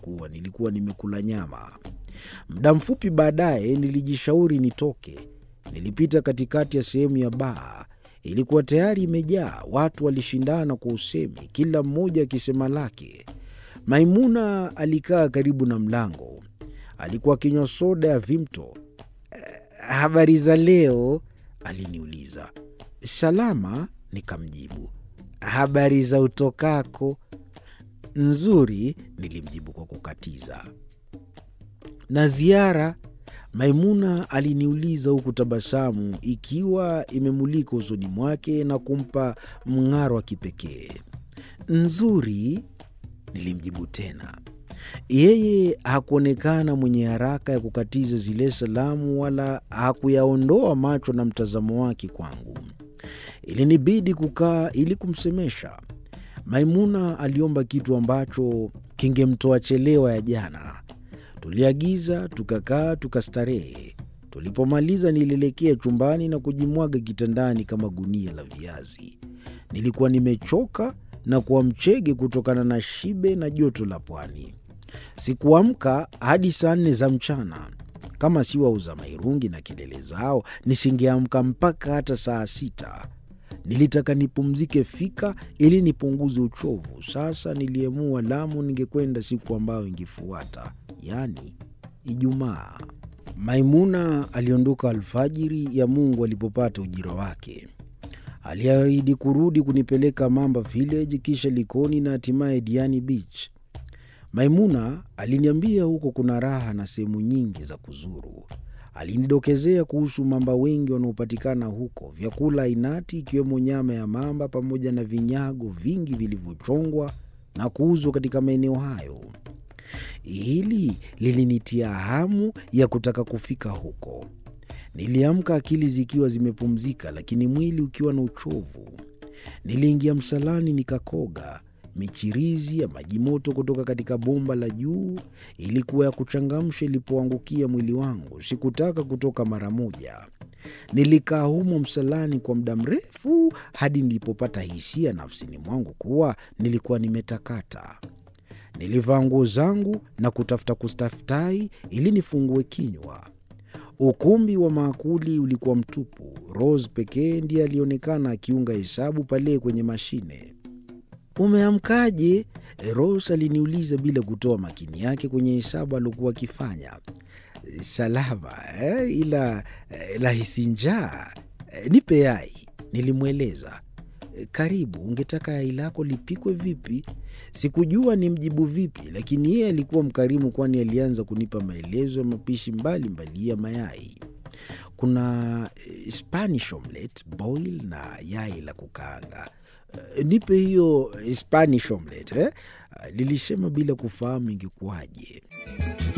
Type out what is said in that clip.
kuwa nilikuwa nimekula nyama. Muda mfupi baadaye nilijishauri nitoke. Nilipita katikati ya sehemu ya baa. Ilikuwa tayari imejaa. Watu walishindana kwa usemi, kila mmoja akisema lake. Maimuna alikaa karibu na mlango. Alikuwa akinywa soda ya Vimto. Habari za leo? aliniuliza. Salama, nikamjibu. Habari za utokako? Nzuri, nilimjibu kwa kukatiza. Na ziara? Maimuna aliniuliza huku tabasamu ikiwa imemulika usoni mwake na kumpa mng'aro wa kipekee. Nzuri, nilimjibu tena. Yeye hakuonekana mwenye haraka ya kukatiza zile salamu wala hakuyaondoa macho na mtazamo wake kwangu. Ilinibidi kukaa ili kumsemesha. Maimuna aliomba kitu ambacho kingemtoa chelewa ya jana. Tuliagiza, tukakaa, tukastarehe. Tulipomaliza nilielekea chumbani na kujimwaga kitandani kama gunia la viazi. Nilikuwa nimechoka na kuwa mchege kutokana na shibe na joto la pwani. Sikuamka hadi saa nne za mchana. Kama si wauza mairungi na kelele zao, nisingeamka mpaka hata saa sita. Nilitaka nipumzike fika ili nipunguze uchovu. Sasa niliamua Lamu ningekwenda siku ambayo ingefuata, yaani Ijumaa. Maimuna aliondoka alfajiri ya Mungu alipopata ujira wake. Aliahidi kurudi kunipeleka Mamba Village, kisha Likoni na hatimaye Diani Beach. Maimuna aliniambia huko kuna raha na sehemu nyingi za kuzuru. Alinidokezea kuhusu mamba wengi wanaopatikana huko, vyakula ainati ikiwemo nyama ya mamba pamoja na vinyago vingi vilivyochongwa na kuuzwa katika maeneo hayo. Hili lilinitia hamu ya kutaka kufika huko. Niliamka akili zikiwa zimepumzika, lakini mwili ukiwa na uchovu. Niliingia msalani nikakoga. Michirizi ya maji moto kutoka katika bomba la juu ilikuwa ya kuchangamsha ilipoangukia mwili wangu. Sikutaka kutoka mara moja. Nilikaa humo msalani kwa muda mrefu hadi nilipopata hisia nafsini mwangu kuwa nilikuwa nimetakata. Nilivaa nguo zangu na kutafuta kustaftai ili nifungue kinywa. Ukumbi wa maakuli ulikuwa mtupu. Rose pekee ndiye alionekana akiunga hesabu pale kwenye mashine. Umeamkaje? Rose aliniuliza bila kutoa makini yake kwenye hesabu aliokuwa akifanya. Salama eh, ila eh, lahisi njaa eh, nipe yai, nilimweleza. Karibu, ungetaka yai lako lipikwe vipi? Sikujua ni mjibu vipi, lakini yeye alikuwa mkarimu, kwani alianza kunipa maelezo ya mapishi mbalimbali ya mayai. Kuna Spanish omelette, boil na yai la kukaanga. Nipe hiyo Spanish omelette eh? Lilisema bila kufahamu ingekuwaje.